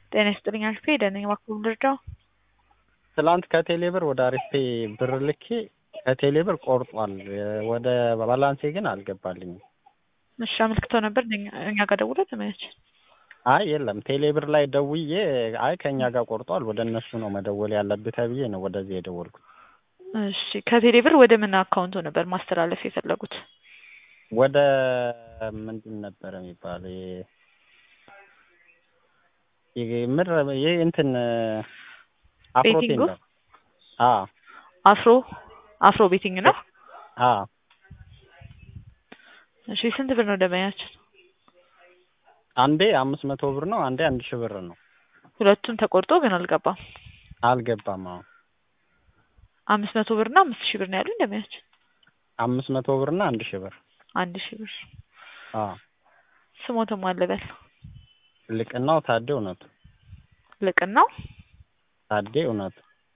ጤና ይስጥልኝ አሪፍ ደህና እባክዎ ልርዳው? ትላንት ከቴሌ ብር ወደ አሪፌ ብር ልኬ ከቴሌ ብር ቆርጧል። ወደ ባላንሴ ግን አልገባልኝም። እሺ አመልክተው ነበር እኛ ጋር ደውለው ተመያች አይ የለም ቴሌ ብር ላይ ደውዬ አይ ከእኛ ጋር ቆርጧል ወደ እነሱ ነው መደወል ያለብህ ተብዬ ነው ወደዚህ የደወልኩት። እሺ ከቴሌ ብር ወደ ምን አካውንቶ ነበር ማስተላለፍ የፈለጉት? ወደ ምንድን ነበር የሚባል ምር ይህ እንትን አፍሮ ቤቲንጉ? ቴንደር አ አፍሮ አፍሮ ቤቲንግ ነው። አ እሺ ስንት ብር ነው ደመያችን? አንዴ አምስት መቶ ብር ነው፣ አንዴ አንድ ሺህ ብር ነው። ሁለቱም ተቆርጦ ግን አልገባም። አልገባም። አዎ አምስት መቶ ብር እና አምስት ሺህ ብር ነው ያሉኝ ደመያችን። አምስት መቶ ብር እና አንድ ሺህ ብር አንድ ሺህ ብር አ ስሞትም አለበል ልቅናው ታዴ እውነቱ ልቅናው ታዴ እውነቱ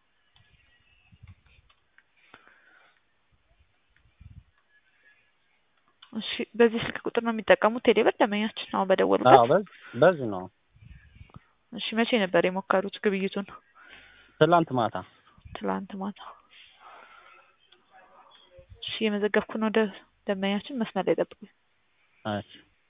እሺ በዚህ ስልክ ቁጥር ነው የሚጠቀሙት ቴሌ ብር ደመኛችን? አሁን አዎ በደወሉበት። በዚህ በዚህ ነው። እሺ መቼ ነበር የሞከሩት ግብይቱን? ትላንት ማታ ትላንት ማታ። እሺ የመዘገብኩ ነው ደ ደመኛችን መስመር ላይ ጠብቁኝ። እሺ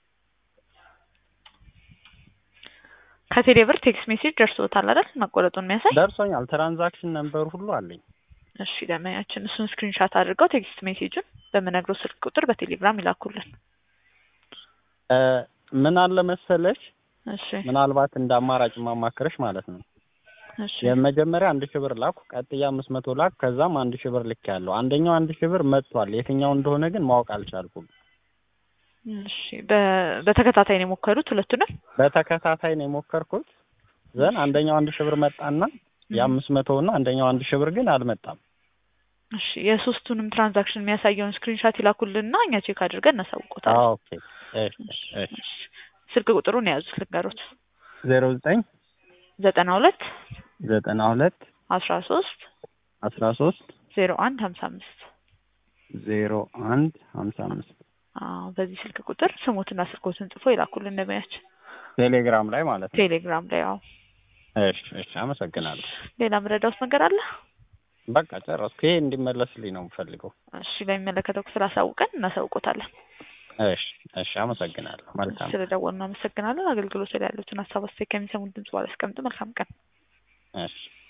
ከቴሌ ብር ቴክስት ሜሴጅ ደርሶታል አይደል? መቆረጡን የሚያሳይ ደርሶኛል። ትራንዛክሽን ነምበር ሁሉ አለኝ። እሺ ደመኛችን እሱን ስክሪንሻት አድርገው ቴክስት ሜሴጁን በምነግረው ስልክ ቁጥር በቴሌግራም ይላኩልን። እ ምን አለ መሰለሽ እሺ ምናልባት እንደ አማራጭ ማማክረሽ ማለት ነው። እሺ የመጀመሪያ አንድ ሺህ ብር ላኩ፣ ቀጥያ አምስት መቶ ላኩ፣ ከዛም አንድ ሺህ ብር ልክ ያለው አንደኛው አንድ ሺህ ብር መጥቷል። የትኛው እንደሆነ ግን ማወቅ አልቻልኩም። እሺ በ- በተከታታይ ነው የሞከሩት ሁለቱንም? በተከታታይ ነው የሞከርኩት። ዘን አንደኛው አንድ ሺህ ብር መጣና የአምስት መቶ እና አንደኛው አንድ ሺህ ብር ግን አልመጣም። እሺ የሶስቱንም ትራንዛክሽን የሚያሳየውን ስክሪንሻት ይላኩልንና እኛ ቼክ አድርገን እናሳውቆታለን። አዎ ኦኬ። እሺ እሺ እሺ ስልክ ቁጥሩን የያዙት ልንገሮት ዜሮ ዘጠኝ ዘጠና ሁለት ዘጠና ሁለት አስራ ሶስት አስራ ሶስት ዜሮ አንድ ሀምሳ አምስት ዜሮ አንድ ሀምሳ አምስት አዎ በዚህ ስልክ ቁጥር ስሞትና ስልኮትን ጽፎ ይላኩልን እንደሚያችን ቴሌግራም ላይ ማለት ነው። ቴሌግራም ላይ አዎ እሺ እሺ አመሰግናለሁ። ሌላ ምረዳውስ ነገር አለ በቃ ጨረስኩ። ይሄ እንዲመለስልኝ ነው የምፈልገው። እሺ ለሚመለከተው ክፍል አሳውቀን እናሳውቆታለን እሺ እሺ አመሰግናለሁ። መልካም ስለደወሉ እናመሰግናለን አገልግሎት ላይ ያሉትን ሀሳብ አስተያየት ከሚሰሙን ድምጽ ባላስቀምጡ መልካም ቀን እሺ